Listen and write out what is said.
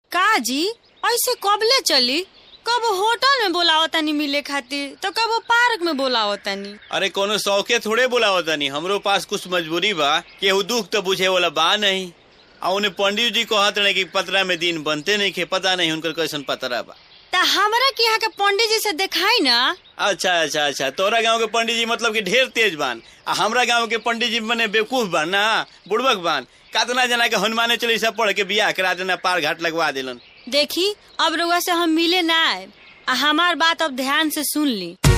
का जी ऐसे कबले चली कब होटल में बोलावतानी मिले खातिर तो कब पार्क में बोलावतानी अरे कोनो शौके थोड़े बोलावत तनी हमरो पास कुछ मजबूरी बा केहू दुख तो बुझे वाला बा नहीं आ उन्हें पंडित जी कहत रहे कि पतरा में दिन बनते नहीं खे पता नहीं उनकर कैसन पतरा बा ता हमरा के यहाँ के पंडित जी से दिखाई ना अच्छा अच्छा अच्छा तोरा गांव के पंडित जी मतलब कि ढेर तेज बान आ हमरा गांव के पंडित जी मने बेवकूफ बान ना बुड़बक बान कातना जना के हनुमाने चालीसा पढ़ के बियाह करा देना पार घाट लगवा दिलन देखी अब रउआ से हम मिले ना आए आ हमार बात अब ध्यान से सुन ली